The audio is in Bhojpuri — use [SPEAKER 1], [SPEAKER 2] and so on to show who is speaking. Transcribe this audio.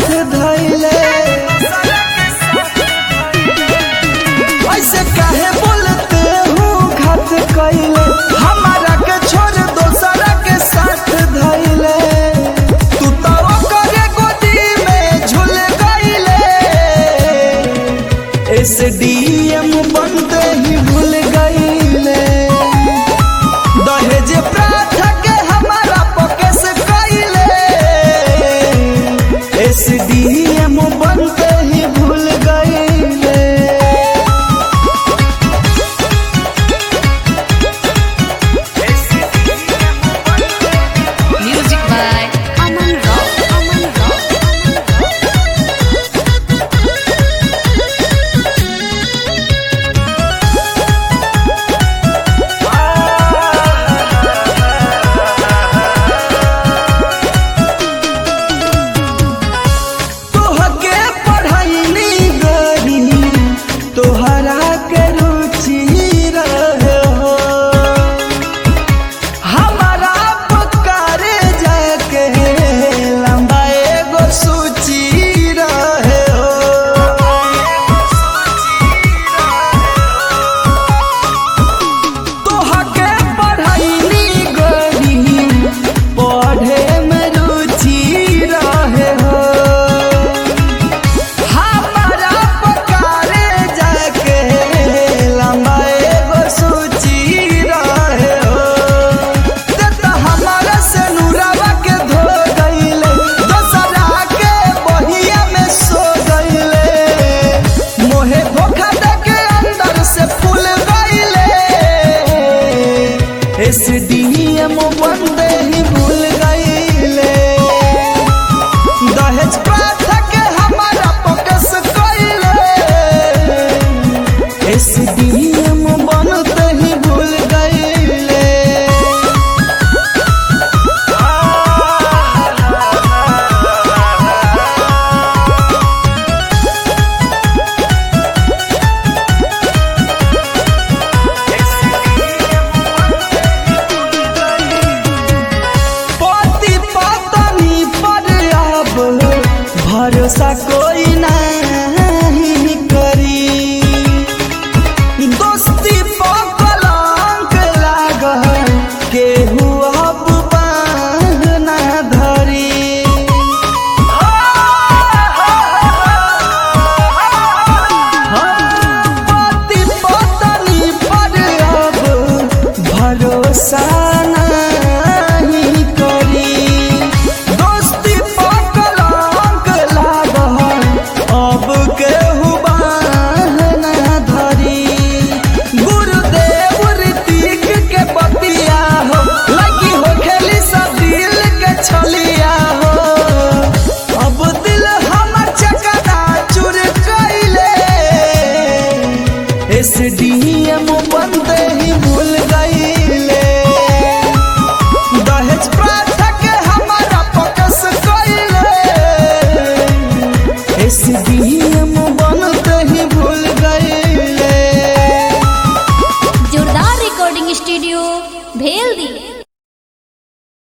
[SPEAKER 1] धैले ऐसे काहे बोलते हो घात कैले हमारा के छोड़ दोसरा के साथ धैले तू तो ओकरे गोदी में झूल गईले एसडीएम बनते ही भूल गईले दहेज प्रथा के हमारा पकेस कैले एसडीएम बनते ही भूल गईले
[SPEAKER 2] Music by Aman Rao. Aman Rao.
[SPEAKER 1] तोहके पढ़ैनी गरी तोहरा के रुचि रहे हो हमारा पुकारे जाके लंबा एगो सूची रहे हो तोहके पढ़ैनी गरी पढ़े में रुचि रहे हो हमारा पकारे जाके लंबा एगो सूची रहे हो ते तो हमारा से नूरावा के धो गईले दोसरा के बहिया में सो गईले मोहे धोखा दे के अंदर से फूल गईले एसडीएम बंदे ही भूल गईले दहेज प्रथा के हमारा फोकस कइले एसडीएम बनते ही भूल गईले पति पत्नी पर अब भरोसा कोई नहीं करी दोस्ती पर कलंक लागल केहू अब बांध ना धरी पति पत्नी पर अब भरोसा नहीं करी दोस्ती पर कलंक लागल अब केहू बांध ना धरी गुरुदेव ऋतिक के बतिया हो लगी हो खेली सब दिल के छलिया हो अब दिल हमर चकना चुर कैले एसडीएम बनते ही भूल गईले दहेज प्रथा के हमारा फोकस कैले एसडीएम बनते ही भूल गईले
[SPEAKER 2] जोरदार रिकॉर्डिंग स्टूडियो भेल दी